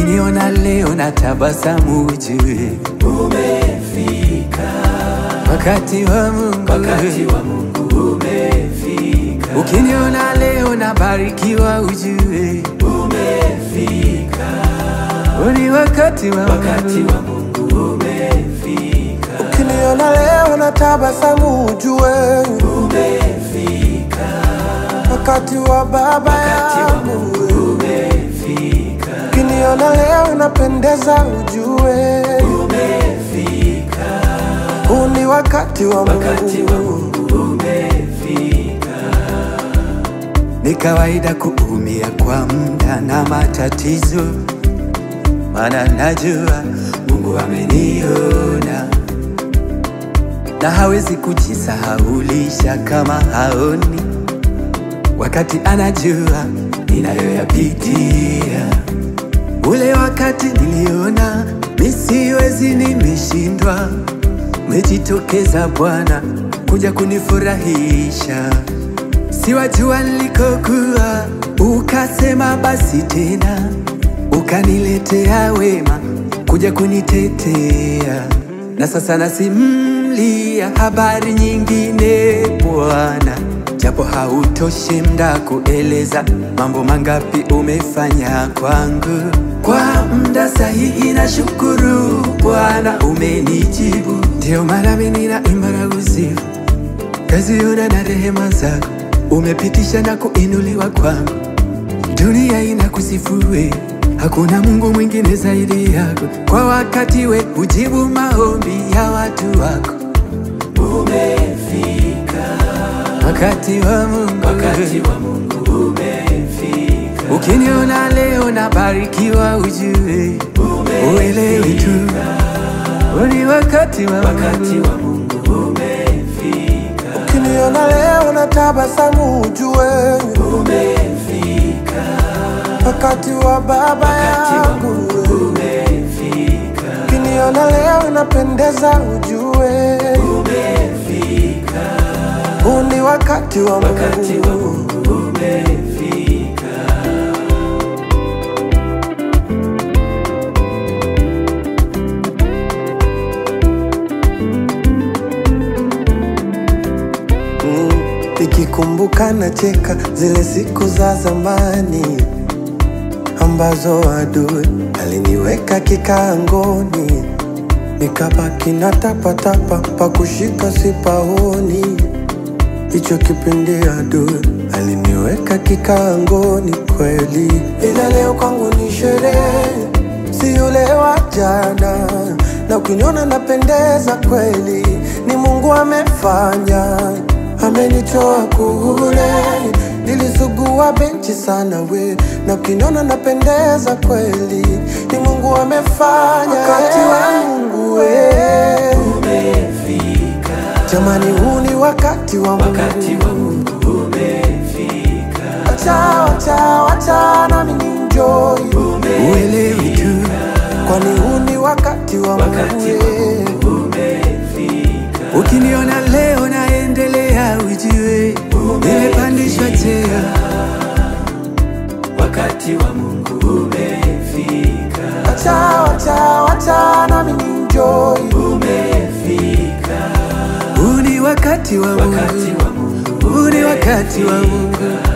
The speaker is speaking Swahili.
Ukiniona leo na tabasamu ujue umefika, wakati wa Mungu. wakati wa Mungu umefika, Ukiniona leo na barikiwa ujue umefika, ni wakati wa wakati Mungu. wa Mungu umefika, Ukiniona leo na tabasamu ujue umefika, wakati wa baba wakati wa yangu. Mungu umefika, Ukiniona leo napendeza ujue umefika, huu ni wakati wa wakati wa Mungu. Mungu umefika, Ni kawaida kuumia kwa muda na matatizo, maana najua Mungu ameniona na hawezi kujisahaulisha kama haoni, wakati anajua ninayoyapitia. Ule wakati niliona misiwezi, nimeshindwa, umejitokeza Bwana kuja kunifurahisha siwajua nilikokuwa, ukasema basi tena, ukaniletea wema kuja kunitetea, na sasa nasimlia habari nyingine Bwana, japo hautoshi mda kueleza mambo mangapi umefanya kwangu. Kwa mda sahihi na shukuru Bwana, umenijibu, ndio maana mimi ninaimba na kusifu kaziona na rehema zako umepitisha na kuinuliwa kwangu, dunia inakusifue, hakuna Mungu mwingine zaidi yako. Kwa wakati we hujibu maombi ya watu wako, umefika, wakati wa Mungu. wakati wa Mungu umefika, Ukiniona leo nabarikiwa, ujue uelewi tu ni wakati wa wakati Mungu. wa Mungu umefika, Ukiniona leo na tabasamu ujue umefika, wakati wa baba wakati wa yangu. Mungu umefika, Ukiniona leo napendeza ujue umefika, huu ni wakati wa wakati wa Mungu. Mungu umefika, Mm, Nikikumbuka nacheka zile siku za zamani ambazo adui aliniweka kikangoni, nikabaki na tapatapa pa kushika sipaoni. Hicho kipindi adui aliniweka kikangoni kweli, ila leo kwangu ni sherehe, si yule wa jana, na ukiniona napendeza kweli, ni Mungu amefanya, amenitoa kule nilisugua benchi sana we, na ukiniona napendeza kweli, ni Mungu amefanya, wakati wa Mungu we. umefika, Jamani, huu ni wakati wa wakati Mungu. wa Mungu umefika, Wacha, wacha, wacha nami ninjoy, Uelewi tu kwani huu ni wakati wa wakati Mungu. wa yeah. Mungu umefika, Ukiniona leo naendelea, ujue nimepandishwa cheo. wakati wa Mungu umefika, Wacha, wacha, wacha nami ninjoy, umefika, Huu ni wakati wa wakati Mungu, wa Mungu huu ni wakati wa Mungu.